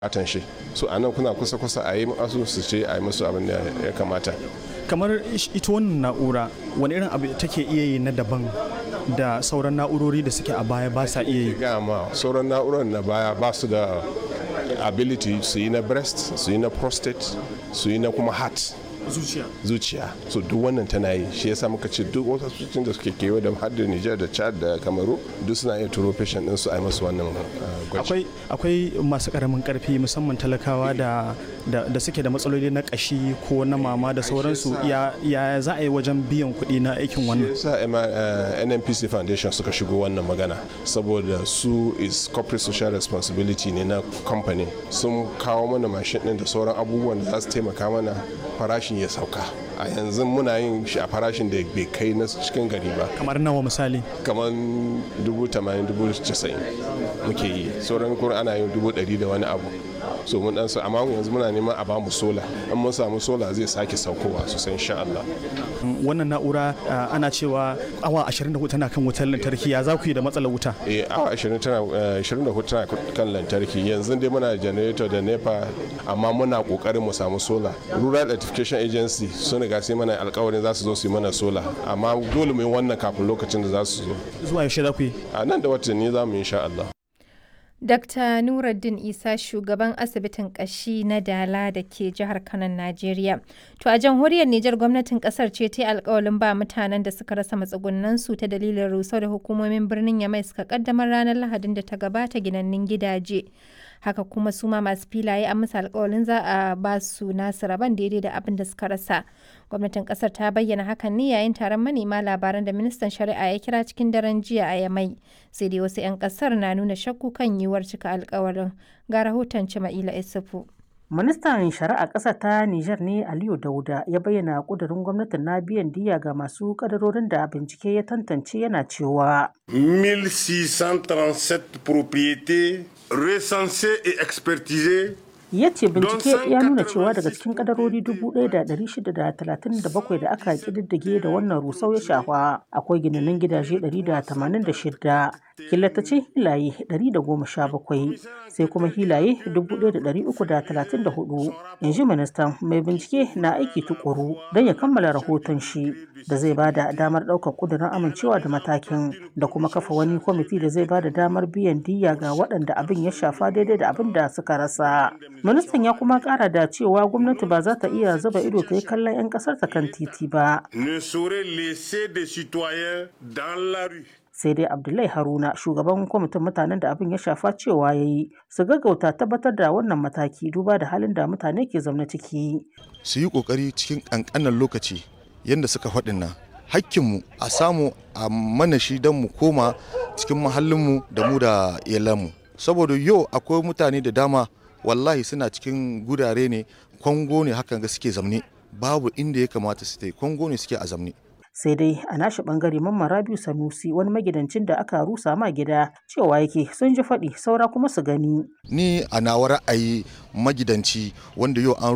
bukatan shi so a nan kuna kusa kusa a yi masu su ce a yi musu abin da ya kamata kamar ita wannan na'ura wani irin abu take iya yi na daban da sauran na'urori da suke a baya ba sa iya yi ga ma sauran na'urar na baya ba su da ability su yi na breast su yi na prostate su yi na kuma heart zuciya zuciya so duk wannan tana yi shi yasa muka ce duk wasu asibitocin da suke kewa da har da Niger da Chad da Kamaru duk suna iya turo patient din su a yi masu wannan gwaji akwai akwai masu karamin karfi musamman talakawa da da suke da matsaloli na kashi ko na mama da sauransu ya ya za a yi wajen biyan kuɗi na aikin wannan yasa NNPC Foundation suka shigo wannan magana saboda su is corporate social responsibility ne na company sun kawo mana mashin din da sauran abubuwan da za su taimaka mana farashin ya sauka a yanzu muna yin shi a farashin da bai kai na cikin gari ba kamar nawa misali kamar dubu tamanin dubu casa'in muke yi sauran kuma ana yin dubu ɗari da wani abu so mun dan amma yanzu muna neman a bamu sola in mun samu sola zai sake saukowa sosai insha Allah wannan na'ura ana cewa awa 24 tana kan wutar lantarki ya za ku yi da matsalar wuta eh awa 20 tana 24 tana kan lantarki yanzu dai muna generator da nepa amma muna kokarin mu samu sola rural electrification agency sun riga sai mana alkawarin za su zo su yi mana sola amma dole mu yi wannan kafin lokacin da za su zo zuwa yaushe za ku yi a nan da watanni za mu yi insha Allah Dr. Nuruddin Isa shugaban asibitin kashi na Dala da ke jihar Kano, Najeriya. To a jamhuriyar Nijar gwamnatin kasar ce ta yi alkawalin ba mutanen da suka rasa matsugunansu ta dalilin rusau da hukumomin birnin Yamai suka kaddamar ranar Lahadin da ta gabata ginannin gidaje. Haka kuma su ma masu filaye an musu alkawalin za a ba su nasu rabon daidai da abin da suka rasa. Gwamnatin kasar ta bayyana hakan ne yayin taron manema labaran da ministan shari'a ya kira cikin daren jiya a Yamai. Sai dai wasu 'yan kasar na nuna shakku kan yiwuwar cika alkawarin. Ga rahoton Cima'ila Isufu. Ministan Shari'a ƙasa ta Nijar ne Aliyu Dauda ya bayyana ƙudurin gwamnatin na biyan diya ga masu ƙadarorin da bincike ya tantance yana cewa. 1637 propriétés recensées et expertisées ya ce bincike ya nuna cewa daga cikin kadarori 1,637 da aka kididdige da wannan rusau ya shafa akwai ginanin gidaje 186 killatacin hilaye 117 sai kuma hilaye 1,334 yanzu ministan mai bincike na aiki tukuru don ya kammala rahoton shi da zai ba da damar ɗaukar ƙudurin amincewa da matakin da kuma kafa wani kwamiti da zai ba da damar biyan diya ga waɗanda abin ya shafa daidai da abin da suka rasa ministan ya kuma kara da cewa gwamnati ba za ta iya zuba ido ta yi kallon 'yan kasar ta kan titi ba sai dai abdullahi haruna shugaban kwamitin mutanen da abin ya shafa cewa ya yi su gaggauta tabbatar da wannan mataki duba da halin da mutane ke zaune ciki su yi kokari cikin kankanan lokaci yadda suka faɗin nan hakkinmu a samu a mana shi don mu koma cikin mahallinmu da mu da iyalanmu saboda yau akwai mutane da dama wallahi suna cikin gurare ne kwango ne hakan ga suke zamne babu inda ya kamata su tai kwango ne suke a zamne sai dai a nashi bangare mamman rabiu sanusi wani magidancin da aka rusa ma gida cewa yake sun ji faɗi saura kuma su gani ni a nawa ra'ayi magidanci wanda yau an